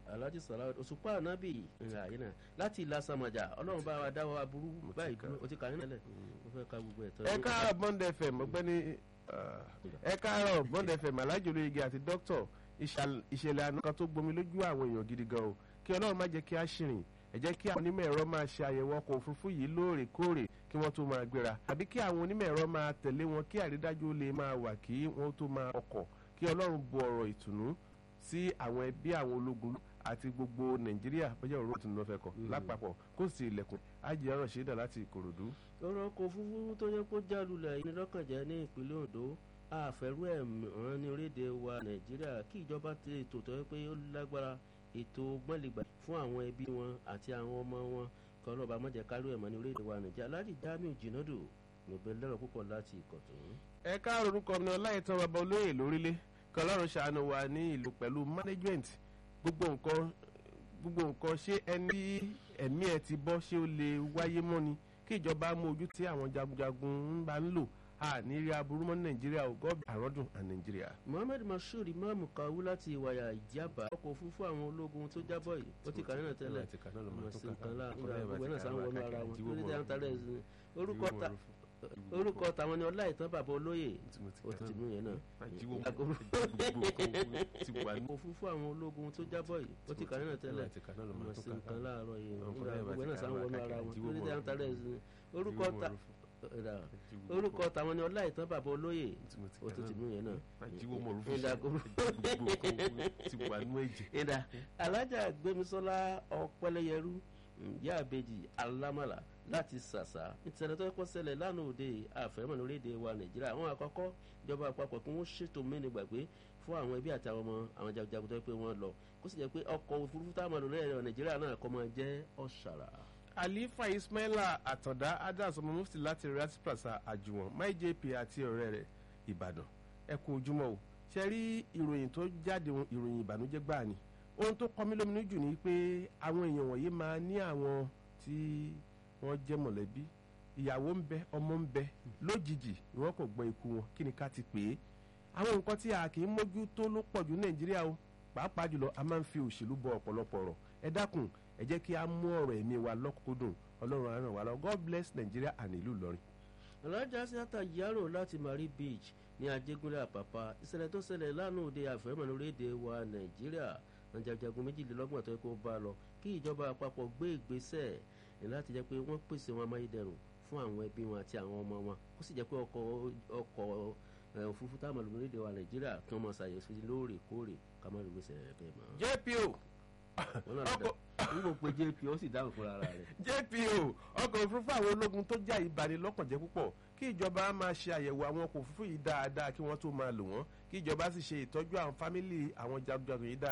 alhaji salah òṣùpá ànábì ìrìn àyè náà láti ìlà sàmàjà ọlọ́run bá wa dáwọ́ aburú báyìí dúró o ti kà nínú ẹ̀ mo fẹ́ ka gbogbo ẹ̀ tán. ẹ káàárọ̀ bond fm ọ̀gbẹ́ni ẹ káàárọ̀ bond fm alájòlè igi àti dókítà ìṣẹ̀lẹ̀ àná kan tó gbomi lójú àwọn èèyàn gidi gan o kí ọlọ́run má jẹ́ kí á ṣìrìn ẹ jẹ́ kí àwọn onímọ̀ ẹ̀rọ máa ṣe àyẹ̀wò ọkọ̀ òfurufú yìí lóòrèkóòrè kí wọ́n tó máa gbéra àbí kí àwọn onímọ̀ ẹ̀rọ máa tẹ̀lé wọn kí àrídájú lè máa wà kí wọ́n tó máa ọkọ̀ kí ọlọ́run bu ọ̀rọ̀ ìtùnú sí àwọn ẹbí àwọn ológun àti gbogbo nàìjíríà bọ́jà òru ìtùnú lọ́fẹ́ kọ lápapọ̀ kó sì ilẹ̀kùn ájì ọ̀rọ̀ ṣẹ́dá láti ìkòròdú. ọ̀rọ̀ ọkọ̀ òfurufú tó yẹ kó jálulẹ̀ yìí lọ́kànjẹ́ ní ìpínlẹ̀ ondo àfẹ́rú ẹ̀ ràn ní orílẹ̀-èdè wa nàìjíríà kí ìjọba ti ètò tó yẹ pé ó lágbára ètò gbọ́nlẹ̀gbà fún àwọn ẹbí wọn àti àwọn ọmọ wọn kọ́ lọ́ba mọ́jẹ́ kárú ẹ̀ mọ́ ní orílẹ̀-èdè wa nàìjíríà aládì jamiu jìnnàdù níbẹ̀ lọ́rọ̀ púpọ̀ láti ìkọ̀tún. ẹ káàárọ̀ orúkọ mi ọláìtàn bàbá olóyè lórílẹ̀ kọlọ́run ṣàánú wa ní ìlú pẹ̀lú management gbogbo nǹkan gbogbo nǹkan ṣé ẹni ẹ̀mí ẹ ti bọ́ ṣé ó lè wáyé mọ́ ni kí ìjọba mú ojú tí àwọn jagunjagun ń bá ń lò a ní rí aburú mọ́ nàìjíríà ò gọ́ọ̀bì àrọ́dùn à nàìjíríà. mohammed mashood imaamu kawu láti ìwàyà ìjábá ọkọ̀ òfurufú àwọn ológun tó jábọ̀ yìí ó ti kà nínú tẹ́lẹ̀ ọmọ sí nǹkan lá gbogbo náà sáwọn wọnú ara wọn lórí tí a ń tarẹ̀ ẹ̀sìn orúkọ ta orúkọ tàwọn ni ọláìtàn bàbá olóyè ó ti mú yẹn náà òfurufú àwọn ológun tó jábọ̀ yìí ó ti kà nínú tẹ́lẹ̀ ọmọ sí nǹkan láàárọ̀ yìí gbogbo náà sáwọn wọnú ara wọn lórí tí a ń tarẹ̀ ẹ̀sìn orúkọ ta orúkọ tàwọn ni ọláìtàn bàbá olóyè ó tún ti mú yẹn náà. ìdá alájà gbémisọ́lá ọ̀pẹ́lẹ́yẹrú ìyá àbejì alámàlà láti ṣàṣà ìtẹ̀lẹ̀ tó kọ́ ṣẹlẹ̀ lánàá òde àfẹ́mọ̀ lórílẹ̀‐èdè wa nàìjíríà àwọn àkọ́kọ́ ìjọba àpapọ̀ kí wọ́n ṣètò mẹ́ni gbàgbé fún àwọn ẹbí àti àwọn ọmọ àwọn jagunjagun tó yẹ pé wọ́n lọ kó sì jẹ́ pé ọkọ̀ òfurufú táwọn lórílẹ̀‐èdè nàìjíríà náà kọ́ máa jẹ́ ọ̀ṣàrà alifa ismaila àtàndá adams ọmọ mufti láti rat plaza àjùwọ̀n my jp àti ọ̀rẹ́ rẹ̀ ìbàdàn ẹ kú ojúmọ́ o ṣe rí ìròyìn tó jáde ìròyìn ìbànújẹ́ gbáà ni ohun tó kọ mí lóminú jù ni pé àwọn èèyàn wọ̀nyí máa ní àwọn tí wọ́n jẹ́ mọ̀lẹ́bí ìyàwó ń bẹ ọmọ ń bẹ lójijì ni wọ́n kò gbọ́ ikú wọn kí ni ká ti pè é àwọn nǹkan tí a kì í mójú tó ló pọ̀ jù nàìjíríà o pàápàá jùlọ a máa ń fi òṣèlú bọ ọ̀pọ̀lọpọ̀ ọ̀rọ̀ ẹ dákun ẹ jẹ́ kí a mú ọ̀rọ̀ ẹ̀mí wa lọ́kùnkúndùn ọlọ́run àràn wa lọ god bless nigeria and ìlú ìlọrin. alájà síátà yàrá láti marie beach ní ajégúnlẹ̀ àpàpà ìṣẹ̀lẹ̀ tó ṣẹlẹ̀ lánàá òde àfẹ́mọ̀ lórílẹ̀‐èdè wa nàìjíríà nàìjàjagun méjìlélọ́gbọ̀n tó yẹ kó bá lọ kí ìjọba àpapọ̀ gbé ìgbésẹ̀ láti jẹ́ pé wọ́n pèsè wọn amáyédẹrùn fún àwọn ẹbí wọn àti àwọn ọmọ wọn kó sì jẹ́ pé ọkọ̀ ọkọ̀ òfurufú táwọn lórílẹ̀‐èdè wa nàìjíríà kí wọ́n mọ̀ ṣàyẹ̀sí lóòrèkóòrè ká má rí gbèsè bẹ́ẹ̀ mọ́. jpo ọkọ̀ nígbà pé jp ó sì dáhùn fúnra rẹ̀. jpo ọkọ̀ òfurufú àwọn ológun tó já ìbanilọ́kànjẹ́ púpọ̀ kí ìjọba máa ṣe àyẹ̀wò àwọn ọkọ̀ òfurufú yìí dáadáa kí wọ́n tó máa lò wọ́n kí ìjọba sì ṣe ìtọ́jú àwọn fámìlì àwọn jagunjagun yìí dáadáa.